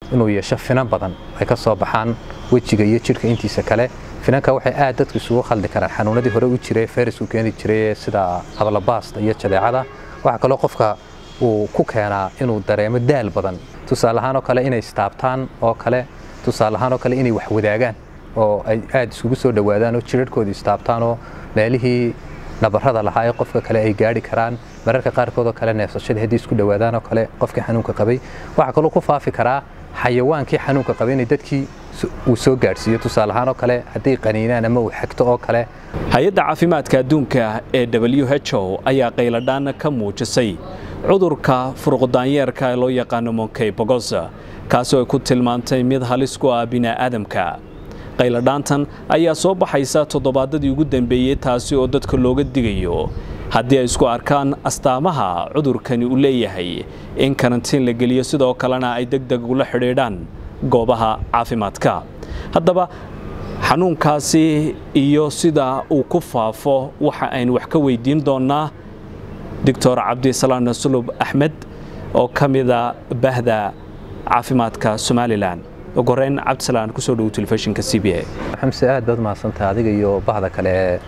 inuu yeesho finan badan ay ka soo baxaan wejiga iyo jidhka intiisa kale finanka waxay aad dadku isugu khaldi karaan xanuunadii hore u jiray fayrasku keeni jiray sida ablabaasta iyo jadeecada waxaa kaloo qofka uu ku keenaa inuu dareemo daal badan tusaale ahaan oo kale inay istaabtaan oo kale tusaale ahaan oo kale inay wax wadaagaan oo ay aad isugu soo dhowaadaan oo jirarhkooda istaabtaan oo meelihii nabarrada lahaa ee qofka kale ay gaadhi karaan mararka qaarkood oo kale neefsashadii haddii isku dhowaadaan oo kale qofkii xanuunka qabay waxaa kaloo ku faafi karaa xayawaankii xanuunka qabay inay dadkii uu soo gaadhsiiyo tusaale ahaan oo kale hadday qaniinaan ama uu xigto oo kale hay-adda caafimaadka adduunka ee w h o ayaa qayladhaan ka muujisay cudurka furuqdaanyeerka ee loo yaqaano monkey bogosa kaasoo ay ku tilmaantay mid halis ku ah bini'aadamka qayladhaantan ayaa soo baxaysa toddobaadadii ugu dambeeyey taasi oo dadka looga digayo haddii ay isku arkaan astaamaha cudurkani uu leeyahay in karantiin la geliyo sidoo kalena ay deg deg ula xidhiidhaan goobaha caafimaadka haddaba xanuunkaasi iyo sida uu ku faafo waxa aynu wax ka weydiin doonnaa doctor cabdisalaan sulub axmed oo ka mida bahda caafimaadka somalilan ugu horeyn cabdisalaan kusoo dhowo telefishinka c b a xamse aad baad mahadsantaha adiga iyo bahda kale ee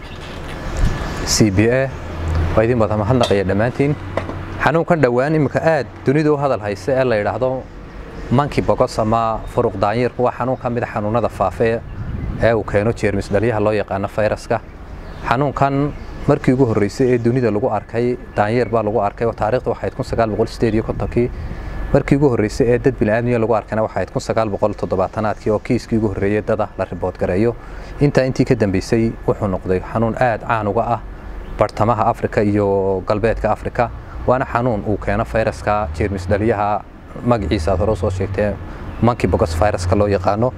c b a waa idin wada mahadnaqaya dhammaantiin xanuunkan dhowaan iminka aad dunidu u hadal haysa ee la yidhaahdo manki bogos ama furuq daanyeerku waa xanuun ka mid a xanuunada faafe ee uu keeno jeermis dhalyaha loo yaqaano fayraska xanuunkan markii ugu horreysay ee dunida lagu arkay daanyeer baa lagu arkay taariikhda waxayd kun sagaal boqol sideed iyo kontonkii markii ugu horreysay ee dad bini'aadmiya lagu arkayna waxayd kun sagaal boqol toddobaatanaadkii oo kiiskii ugu horreeyey dada la riboodgareeyo intaa intii ka dambeysay wuxuu noqday xanuun aad caan uga ah bartamaha afrika iyo galbeedka afrika waana xanuun uu keeno fayraska jeermis dhaliyaha magaciisa aad hore soo sheegtee monkey bogus viruska loo yaqaano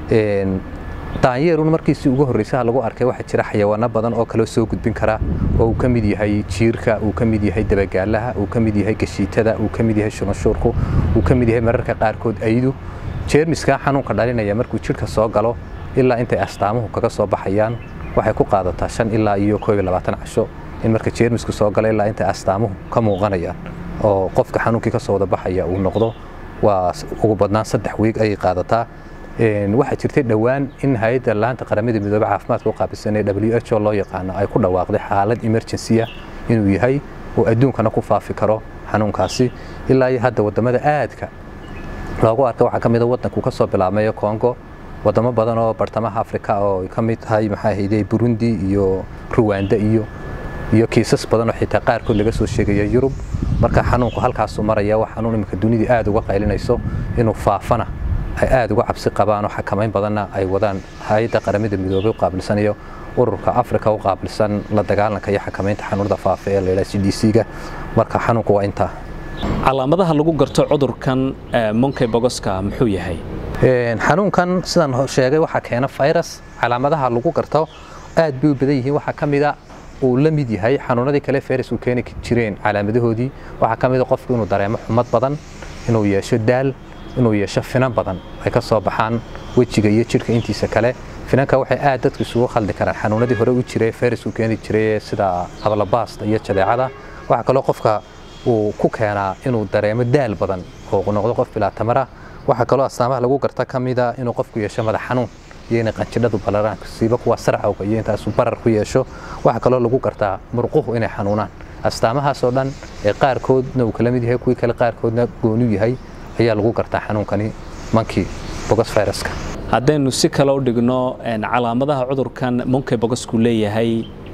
daanyeerun markiisii ugu horreysaha lagu arkay waxaa jira xayawaano badan oo kaloo soo gudbin kara oo uu ka mid yahay jiirka uu ka mid yahay dabagaalaha uu ka mid yahay gashiitada uu ka mid yahay shubanshuurku uu ka mid yahay mararka qaarkood aydu jeermiska xanuunka dhalinaya markuu jidhka soo galo ilaa intay astaamuhu kaga soo baxayaan waxay ku qaadataa shan ilaa iyo koob iyo labaatan casho in marka jeermisku soo galo ilaa intay astaamuhu ka muuqanayaan oo qofka xanuunkii ka soo wada baxaya uu noqdo waa ugu badnaan saddex wiig ayay qaadataa waxaa jirtay dhowaan in hay-adda laanta qaramada midoobe caafimaadka u qaabilsan ee w h o loo yaqaano ay ku dhawaaqday xaalad emergency-a inuu yahay oo adduunkana ku faafi karo xanuunkaasi ilaa iyo hadda wadamada aadka loogu arkay waxaa ka mid a waddankuu ka soo bilaabmayo congo wadamo badan oo bartamaha afrika oo ay ka mid tahay maxaa ahayde burundi iyo ruwanda iyo iyo kiisas badan oo xitaa qaarkood laga soo sheegaya yurub marka xanuunku halkaasuu maraya waa xanuun iminka dunidii aad uga qaylinayso inuu faafana ay aad uga cabsi qabaan oo xakamayn badanna ay wadaan hay-adda qaramada midoobey u qaabilsanayo ururka afrika u qaabilsan la dagaalanka iyo xakamaynta xanuunada faafa ee layidhaha c d c-ga marka xanuunku waa intaa calaamadaha lagu garto cudurkan monkey bogoska muxuu yahay xanuunkan sidaan sheegay waxaa keena virus calaamadaha lagu garto aad bay u badan yihiin waxaa ka mida uu la mid yahay xanuunadii kale virus uu keeni jireen calaamadahoodii waxaa ka mida qofku inuu dareemo xumad badan inuu yeesho daal inuu yeesho finan badan ay ka soo baxaan wejiga iyo jidhka intiisa kale finanka waxay aad dadku isugu khaldi karaan xanuunadii hore u jiray fayrasku keeni jiray sida ablabaasta iyo jadeecada waxaa kaloo qofka uu ku keenaa inuu dareemo daal badan oo noqdo qof bilaa tamara waxaa kaloo astaamaha lagu garta ka mida inuu qofku yeesho madax xanuun iyo inay qanjidhadu balaraan siiba kuwa sarcawga iyo intaasuu barar ku yeesho waxaa kaloo lagu gartaa murquhu inay xanuunaan astaamahaasoo dhan ee qaarkoodna uu kala mid yahay kuwii kale qaarkoodna gooniu yahay ayaa lagu gartaa xanuunkani monkey bogus viruska haddaynu si kale u dhigno calaamadaha cudurkan monkey bogosku leeyahay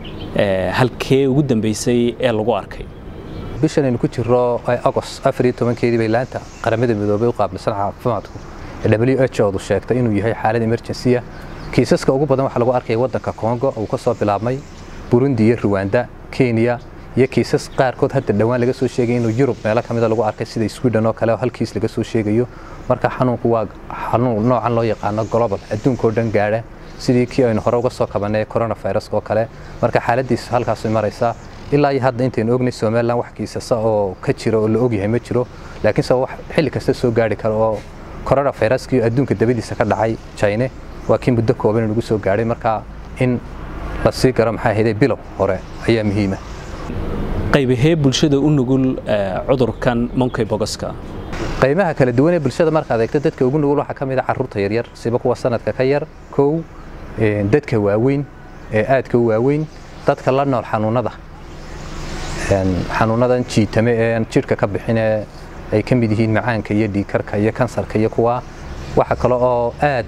halkee ugu dambeysay ee lagu arkay bishan aynu ku jiro agost afar iyo tobankeedii bay laanta qaramada midoobey u qaabilsan caafimaadku ee w h odu sheegtay inuu yahay xaalad emergency-a kiisaska ugu badan waxaa lagu arkaya waddanka congo uu ka soo bilaabmay burundi iyo ruwanda kenya iyo kiisas qaarkood hadda dhowaan laga soo sheegay inuu yurub meelo ka mida lagu arkay sida sweden oo kale oo hal kiis laga soo sheegayo marka xanuunku waa xanuun noocan loo yaqaano global adduunkao dhan gaadha sidii kii aynu hore uga soo kabanay coronavirus oo kale marka xaaladiisu halkaasay maraysaa ilaa iyo hadda intaynu ognay somalilan wax kiisasa oo ka jira oo la ogyahay ma jiro laakiinse wax xilli kasta soo gaari kara oo coronaviruskii adduunka dabadiisa ka dhacay china waa kii muddo kooban nagu soo gaadhay marka in la sii garo maxaa ahayde bilow hore ayaa muhiima qaybahee bulshada u nugul cudurkan monkey bogoska qaymaha kala duwan ee bulshada markaad eegto dadka ugu nugul waxaa ka mid a carruurta yaryar siba kuwa sanadka ka yar kow dadka waaweyn ee aadka u waaweyn dadka la nool xanuunada xanuunadan jiitame ee jidhka ka bixinee ay ka mid yihiin macaanka iyo dhiigkarka iyo kansarka iyo kuwa waxa kale oo aad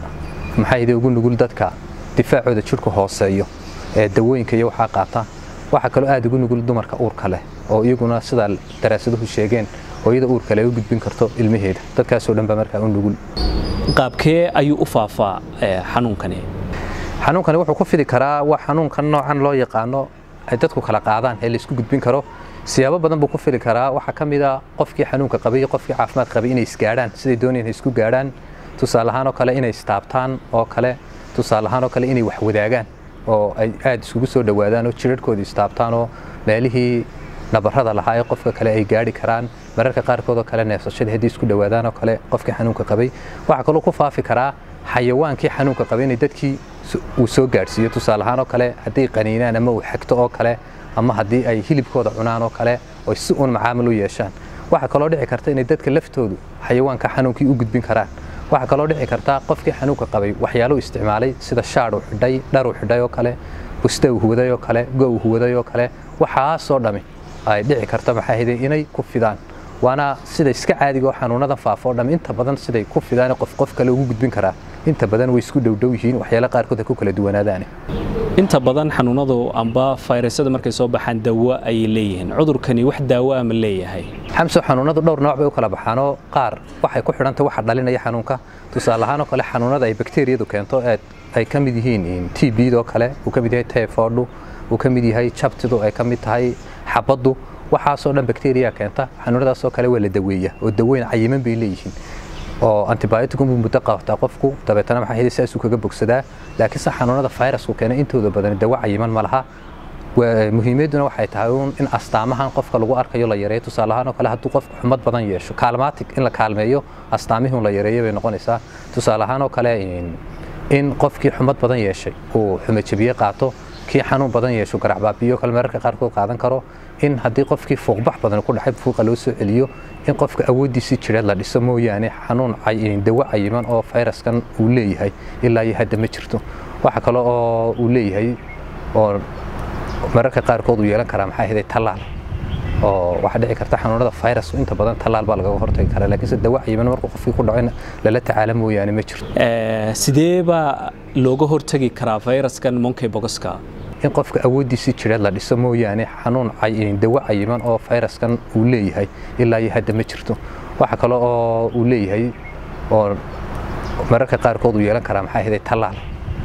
maxayde ugu nugul dadka difaacooda jidhku hooseeyo ee dawooyinka iyo waxaa qaata waxaa kaloo aad ugu nugul dumarka uurka leh oo iyaguna sidaa daraasaduhu sheegeen hooyada uurka leh u gudbin karto ilmaheeda dadkaasoo dhan baa markaa u nugul qaabkee ayuu u faafaa xanuunkani xanuunkani wuxuu ku fidi karaa waa xanuunkan noocan loo yaqaano ay dadku kala qaadaan ee laysku gudbin karo siyaabo badan buu ku fili karaa waxaa ka mid a qofkii xanuunka qabay iyo qofkii caafimaad qabay inay isgaadhaan siday doonayaan isku gaadhaan tusaale ahaan oo kale inay istaabtaan oo kale tusaale ahaan oo kale inay wax wadaagaan oo ay aad iskugu soo dhowaadaan oo jirarhkooda istaabtaan oo meelihii nabarrada lahaa ee qofka kale ay gaadhi karaan mararka qaarkood oo kale neefsashadii haddii isku dhowaadaan oo kale qofkii xanuunka qabay waxaa kaloo ku faafi karaa xayawaankii xanuunka qabay inay dadkii uu soo gaadhsiiyo tusaale ahaan oo kale hadday qaniinaan ama uu xagto oo kale ama haddii ay hilibkooda cunaan oo kale oo si uun macaamil u yeeshaan waxaa kaloo dhici karta inay dadka laftoodu xayawaanka xanuunkii u gudbin karaan waxaa kaloo dhici karta qofkii xanuunka qabay waxyaalo isticmaalay sida shaadh uu xidhay dhar uu xidhay oo kale busta uu huwaday oo kale go uu huwaday oo kale waxaasoo dhami ay dhici karta maxaa hide inay ku fidaan waana sida iska caadiga oo xanuunadan faafo oo dham inta badan siday ku fidaan qof qof kale ugu gudbin karaa inta badan way isku dhowdhow yihiin waxyaala qaarkood ay ku kala duwanaadaan inta badan xanuunadu amba fayrasada markay soo baxaan dawo ayay leeyihiin cudurkani wax daawo ama leeyahay xamso xanuunadu dhowr nooc bay u kala baxaanoo qaar waxay ku xidhantay waxa dhalinaya xanuunka tusaale ahaan oo kale xanuunada ay bakteeriyadu keento ay ka mid yihiin t bdoo kale uu ka mid yahay typhoidhu uu ka mid yahay jabtidu ay ka mid tahay xabaddu waxaasoo dhan bakteriya keenta xanuunadaasoo kale waa la daweeya oo daweyn cayiman bay leeyihiin oo antibioticum buu muddo qabataa qofku dabeetana maxaa hidi saasuu kaga bogsadaa laakiinse xanuunada fayrasku keena intooda badan dawo cayiman ma laha muhiimadduna waxay tahay uun in astaamahan qofka lagu arkayo la yareeyo tusaale ahaan oo kale hadduu qofku xumad badan yeesho kaalmaatig in la kaalmeeyo astaamihii la yareeyo bay noqonaysaa tusaale ahaan oo kale in qofkii xumad badan yeeshay uu xumajabiye qaato kii xanuun badan yeesho garacbaabiyo kale mararka qaarkood qaadan karo in haddii qofkii fuuqbax badan ku dhacay fuuqa loo soo celiyo in qofka awooddiisii jireed la dhiso mooyaane xanuun dawo cayiman oo fayraskan uu leeyahay ilaa iyo hadda ma jirto waxa kale oo uu leeyahay oo mararka qaarkood uu yeelan karaa maxaa hiday tallaal oo waxaa dhici karta xanuunada fayrasku inta badan tallaal baa lagaga hortagi karaa laakiinse dawo cayiman markuu qofkii ku dhaco in lala tacaala mooyaane ma jirto sidee baa looga hortagi karaa fayraskan monkey bogoska in qofka awooddiisii jireed la dhiso mooyaane xanuun dawo cayiman oo fayraskan uu leeyahay ilaa iyo hadda ma jirto waxa kale oo uu leeyahay oo mararka qaarkood uu yeelan karaa maxaa hiday tallaal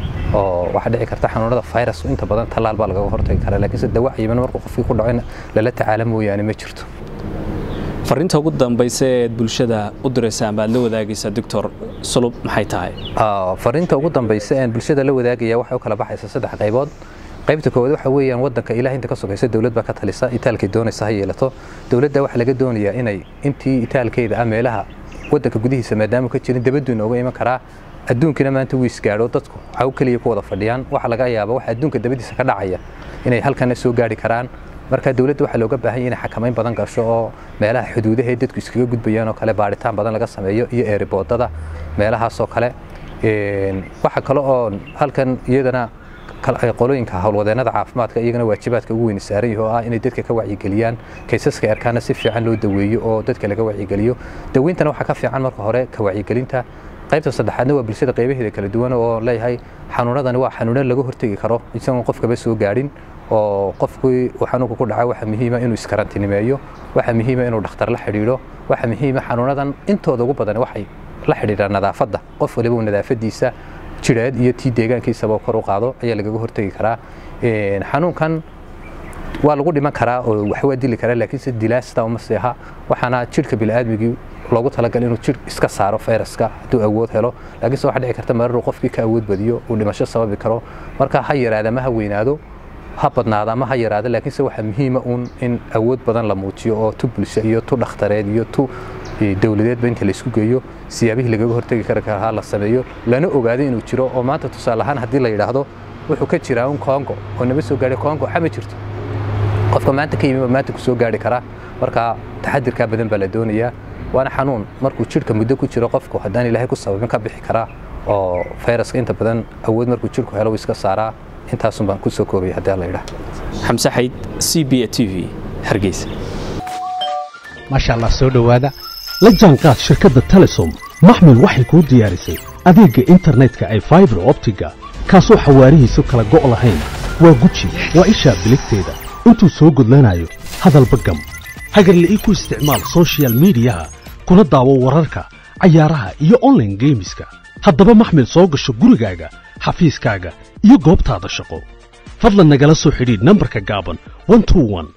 oo waxaa dhici karta xanuunada fayrasku inta badan tallaal baa lagaga hortagi karaa laakiinse dawo cayiman markuu qofkii ku dhaco in lala tacaala mooyaane ma jirto fariinta ugu dambaysa eed bulshada u diraysa ama aad la wadaagaysa doctor sulub maxay tahay fariinta ugu dambaysa een bulshada la wadaagaya waxay u kala baxaysa saddex qaybood qaybta koowaad waxa weeyaan wadanka ilaah inta ka sokaysa dowlad baa ka talisa itaalkay doonaysa ha yeelato dowladda waxaa laga doonayaa inay intii itaalkeeda ah meelaha wadanka gudihiisa maadaama ka jirin dabaduu inooga iman karaa adduunkina maanta wuu isgaadho dadku caw keliya ku wada fadhiyaan waxa laga yaaba waxa adduunka dabadiisa ka dhacaya inay halkana soo gaari karaan marka dowladda waxaa looga baahan yahay inay xakamayn badan gasho oo meelaha xuduudaha ee dadku iskaga gudbayaan oo kale baaritaan badan laga sameeyo iyo eeriboodada meelahaasoo kale waxa kale oo halkan iyadana qolooyinka howlwadeennada caafimaadka iyagana waajibaadka ugu weyn saaran yahay oo ah inay dadka ka wacyigeliyaan kaysaska erkaana si fiican loo daweeyo oo dadka laga wacyigeliyo daweyntana waxaa ka fiican marka hore ka wacyigelinta qaybta saddexaadna waa bulshada qaybaheeda kala duwan oo leeyahay xanuunadani waa xanuuno laga hortegi karo isagoon qofkaba soo gaadhin oo qofkii uu xanuunka ku dhaca waxa muhiima inuu iskarantiinimeeyo waxa muhiima inuu dhakhtar la xidhiidho waxa muhiima xanuunadan intooda ugu badan waxay la xidhiidhaan nadaafadda qof waliba nadaafadiisa jireed iyo tii deegaankiisaba kor u qaado ayaa lagaga hortegi karaa xanuunkan waa lagu dhiman karaa oo wax waa dili karaa laakiinse dilaasta uma seeha waxaana jidhka bini'aadmigii loogu talagalay inuu jidh iska saaro fayraska hadduu awood helo laakiinse waxaa dhici karta mararuu qofkii ka awood badiyo uu dhimasho sababi karo marka ha yaraada ma ha weynaado ha badnaada ama ha yaraada laakiinse waxaa muhiima uun in awood badan la muujiyo oo tu bulsho iyo tu dhakhtareed iyo tu dowladeedba inta laysku geeyo siyaabihii lagaga hortegi kari karaa la sameeyo lana ogaado inuu jiro oo maanta tusaale ahaan haddii la yidhaahdo wuxuu ka jiraa un kongo oo nama soo gaadhay kongo waxa ma jirto qofka maanta ka yimiba maanta ku soo gaari karaa marka taxadirkaa badan baa la doonayaa waana xanuun markuu jidhka muddo ku jiro qofku haddaan ilaahay ku sababin ka bixi karaa oo fayraska inta badan awood markuu jidhku helo iska saaraa intaasun baan ku soo koobay haddii la yidhaah xamse xayd c b a t v hargeysa maasha allah soo dhowaada la jaanqaad shirkadda telesom maxmil waxay kuu diyaarisay adeegga internetka ay faibar optiga kaasoo xawaarihiisu kala go' lahayn waa guji waa ishaa biligteeda intuu soo gudlanayo hadalba gam hagarla ii ku isticmaal soshiyal miidiyaha kuna daawo wararka cayaaraha iyo onlaine geemiska haddaba maxmil soo gasho gurigaaga xafiiskaaga iyo goobtaada shaqo fadlan nagala soo xidhiidh nambarka gaaban